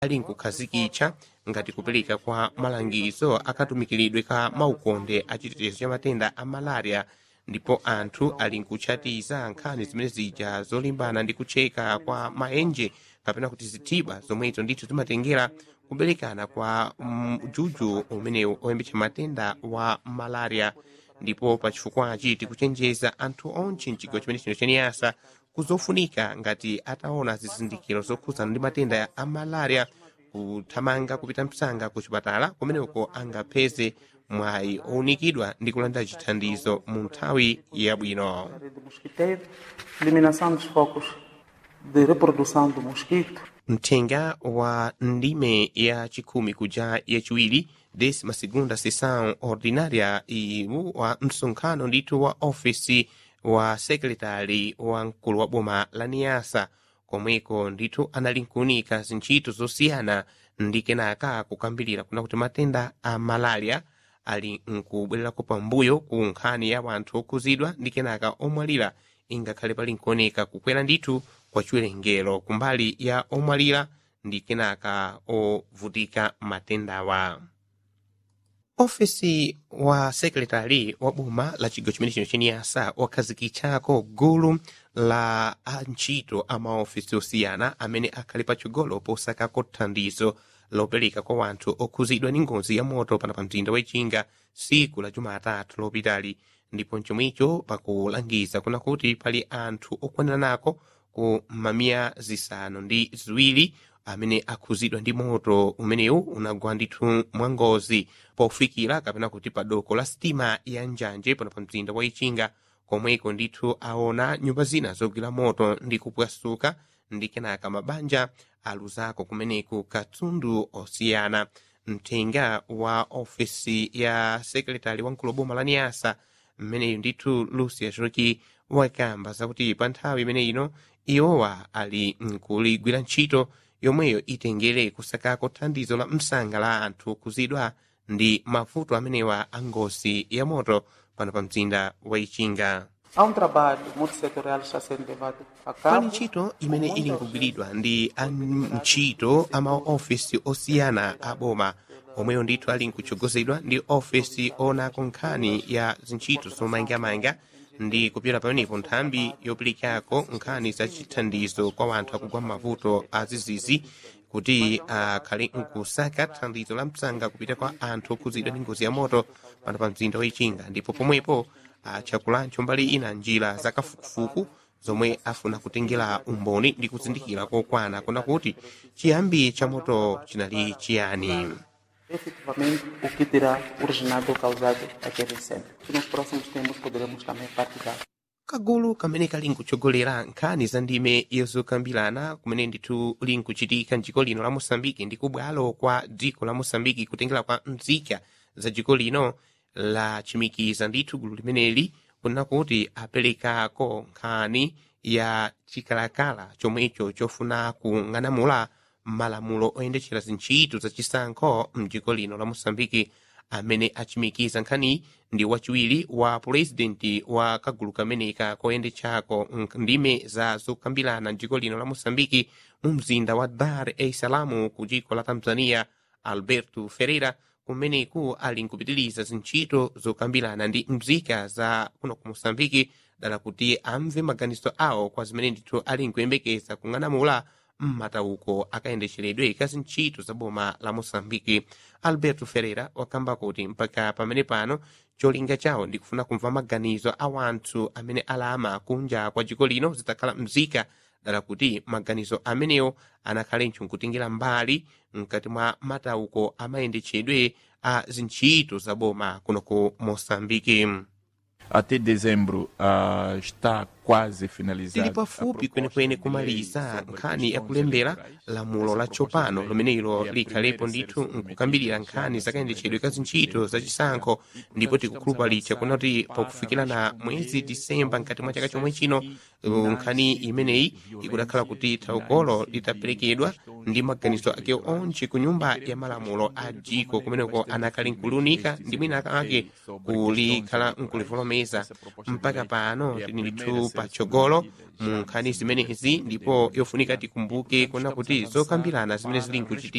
ali nkukhazikitcha ngati kupereka kwa malangizo akatumikiridwe ka maukonde a chitetezo cha matenda a malaria ndipo anthu ali nkutchatiza nkhani zimene zija zolimbana ndi kutcheka kwa maenje kapena kuti zithiba zomwezo ndithu zimatengera kuberekana kwa mjuju umenewu oyembetsa matenda wa malaria ndipo pachifukwachi tikuchenjeza anthu onse mchigawo chimene chino chaniyasa kuzofunika ngati ataona zizindikiro zokhudzana ndi matenda a malaria kuthamanga kupita msanga ku chipatala kumeneko angapeze mwayi owunikidwa ndi kulandira chithandizo mu nthawi yabwino do mosquiteiro, eliminação dos focos de reprodução do mosquito, mthenga wa ndime ya chikhumi kuja yachiwiri décima segunda sessão ordinária iwu wa msonkhano ndithu wa ofisi wa sekretari wa mkulu wa boma la niyasa komweko ndithu anali nkuunika zintchito zosiyana ndi kenaka kukambirira kuna kuti matenda a malaria ali nkubwererako pambuyo ku nkhani ya wanthu okhuzidwa ndi kenaka omwalira ingakhale pali nkuoneka kukwera ndithu kwa chiwerengero kumbali ya omwalira ndi kenaka ovutika matendawa ofesi wa sekretari wa boma la chigawo chimene chino cheniyasa wakhazikitchako gulu la antchito a maofesi osiyana amene akhali patsogolo posakako thandizo lopereka kwa wanthu okhuzidwa ndi ngozi ya moto pana pa mzinda wachinga siku la jumatatu lopitali ndipo chomwecho pakulangiza kuna kuti pali anthu okwaniranako ku mamia zisanu ndi ziwiri amene akhuzidwa ndi moto umenewu unagwa ndithu mwangozi pofikira kapena kuti pa doko la sitima ya njanje pano pa mzinda wa ichinga komweko ndithu aona nyumba zina zogwira moto ndi kupwasuka ndi kenaka mabanja aluzako kumeneku katundu osiyana mthenga wa ofesi ya sekretari wa mkulu boma la niyasa mmeneyu ndithu lucia choki wakamba zakuti pa nthawi imene ino iwowa ali nkuligwira ntchito yomweyo itengere kusakako thandizo la msanga la anthu okhuzidwa ndi mavuto amenewa a ngozi ya moto pano pa mzinda wa ichinga há um trabalho multissetorial que está sendo levado a pali cabo. ntchito imene ili nkugwiridwa ndi a ntchito a maofesi osiyana a boma omweyo ndithu ali nkutsogozedwa ndi ofesi onako nkhani ya zintchito zomangamanga ndi kupyera pamenepo nthambi yoperekako nkhani za chithandizo kwa wanthu akugwa mavuto azizizi kuti akhale nkusaka thandizo la msanga kupita kwa anthu okhuzidwa ndi ngozi ya moto pano pa mzinda wachinga ndipo pomwepo achakulancho mbali ina njira zakafukufuku zomwe afuna kutengera umboni ndi kuzindikira kokwana kuna kuti chiyambi cha moto chinali chiyani efetivamente o que terá originado ou causado aquele incêndio. Que nos próximos tempos poderemos também partilhar. kagulu kamene kali nkutsogolera nkhani za ndime yozokambirana kumene ndithu linkuchitika mdziko lino la mosambiki ndi kubwalo kwa dziko la mosambiki kutengera kwa nzika za dziko lino lachimikiza ndithu gulu limeneli kunena kuti aperekako nkhani ya chikalakala chomwecho chofuna kung'anamula malamulo oyendetsera zintchito zachisankho mdziko lino la mosambiki amene achimikiza nkhani ndi wachiwiri wa purezidenti wa kagulu kameneka koyendetsako ndime za zokambirana mdziko lino la mosambiki mu mzinda wa dar es salaam ku dziko la tanzania alberto ferreira kumeneku ali nkupitiriza zintchito zokambirana ndi mzika za kuno ku mosambiki dala kuti amve maganizo awo kwa zimene ndithu ali nkuyembekeza kung'anamula mmatauko akayendetseredwe ka zintchito za boma la mosambiki alberto ferreira wakamba kuti mpaka pamene pano cholinga chawo ndikufuna kumva maganizo a wanthu amene alama kunja kwa dziko lino zitakhala mzika dala kuti maganizo amenewo anakhalenso nkutengera mbali mkati mwa matauko amayendetsedwe a zintchito za boma kuno ku mosambiki Até dezembro ah, está quase finalizado. tili pafupi kwenekwene kumaliza nkhani yakulembera lamulo latsopano limenelo likhalepo ndithu nkukambirira nkhani zakayendetsedwe ka zintchito zachisankho ndipo tikukhulupalitsa kuna kuti pakufikira na mwezi disemba mkati mwa chaka chomwe chino uh, nkhani imeneyi ikudakhala kuti thawukolo litaperekedwa ndi maganizo ake onse ku nyumba ya malamulo a dziko kumeneko anakhale nkulunika ndi mwina ake kulikhala nkulivolomera kuvomereza mpaka pano tinilitu patsogolo mu nkhani zimenezi ndipo yofunika tikumbuke kuna kuti zokambirana zimene zili nkuchitika